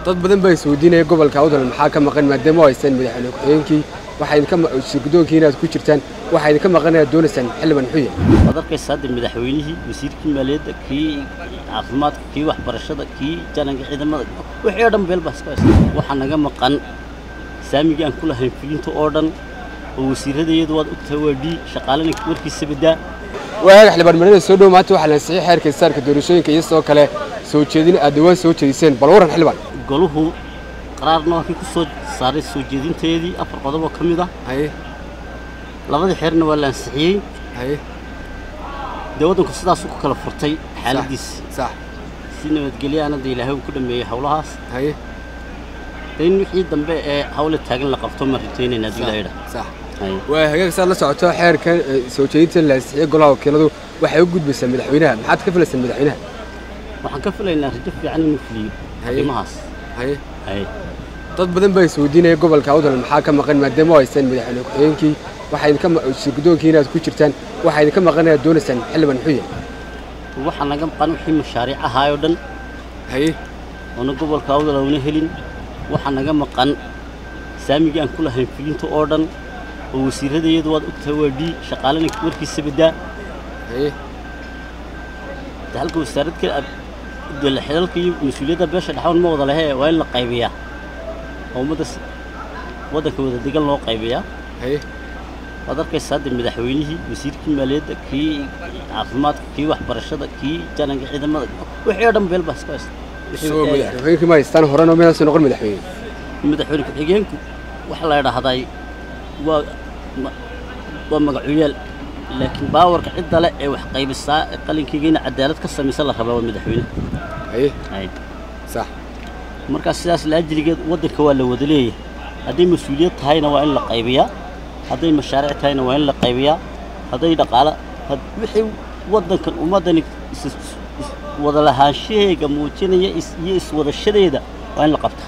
dad badan baa isweydiinaya gobolka awdal maxaa ka maqan maadaama oo haystaan madaxweyne ku-xigeenkii waxaa idinka shirgudoonkii inaad ku jirtaan waxaa idinka maqan inaad doonaysaan xildhibaan xuya waad arkaysa hadda madaxweynihii wasiirkii maaliyadda kii caafimaadka kii waxbarashada kii jananka ciidamada wixii oo dhan beel baa iska haysta waxaa naga maqan saamigii aan ku lahayn fulinta oo dhan oo wasiiradayadu waad ogtahay waa dhii shaqaalana warkiisa badaa waaga xildhibaan marada soo dhow maanta waxaa la ansixiyay xeerka isaarka doorashooyinka iyo sidoo kale soo jeedin aad dhawaan soo jeediseen bal waran xildhibaan goluhu qaraarna waa kii ku soo saaray soo jeedinteedii afar qodob oo ka mid ah haye labadii xeerna waa la ansixiyey haye dee waddanku sidaasuu ku kala furtay xaaladiisi sax si nabadgelyaana dee ilaahay uu ku dhameeyey howlahaas haye dee in wixii dambe ee hawla taagan la qabto ma rajaynaynaa haddii ilaahay idhaa sax Haye. waa hagaag saad la socoto xeerka eh, soo jeedinta la ansixiyay golaha wakiiladu waxay u gudbaysaa madaxweynaha maxaad ka filaysaan madaxweynaha waxaan ka filaynaa rajo fiican inuu fuliyo Haye. arrimahaas haye haye dad badan baa isweydiinaya gobolka awdal maxaa ka maqan maadaama oo haystaan madaxweyne ku-xigeenkii waxaa idinka shirgudoonkii inaad ku jirtaan waxaa idinka maqan inaad doonaysaan xildhibaan xuya waxaa naga maqan wixii mashaariic ahaayoo dhan haye oona gobolka awdal oona helin waxaa naga maqan saamigii aan ku lahayn fulinta oo dhan oo wasiiradayadu waad ogtahay waa dhii shaqaalana warkiisa badaa haye dee halka wasaarad kale ab- dee la- xilalka iyo mas-uuliyadda beesha dhexwan ma wada lehe waa in la qaybiyaa oo ummadda si- waddanka wada degan loo qaybiyaa haye waad arkaysa hadda madaxweynihii wasiirkii maaliyadda kii caafimaadka kii waxbarashada kii jananka ciidamada wixii oo dhan beel baa iska haysta isagoo madaxweynkii ma haystaan horena minaasoo noqon madaxweyne madaxweyne ku-xigeenku waxaa la idhaahday waa ma- waa magacuyaal laakiin baawarka cidda le ee wax qaybisaa ee qalinkayga in cadaalad ka samaysa la rabaa waa madaxweyne haye Hay. sax markaa sidaas laajiligeed waddanka waa la wada leeyahay hadday mas-uuliyad tahayna waa in la qaybiyaa hadday mashaariic tahayna waa in la qaybiyaa hadday dhaqaala had- wixii waddankan ummaddani is- is- wada lahaanshaheega muujinaya is- iyo iswadashadeeda waa in la qabta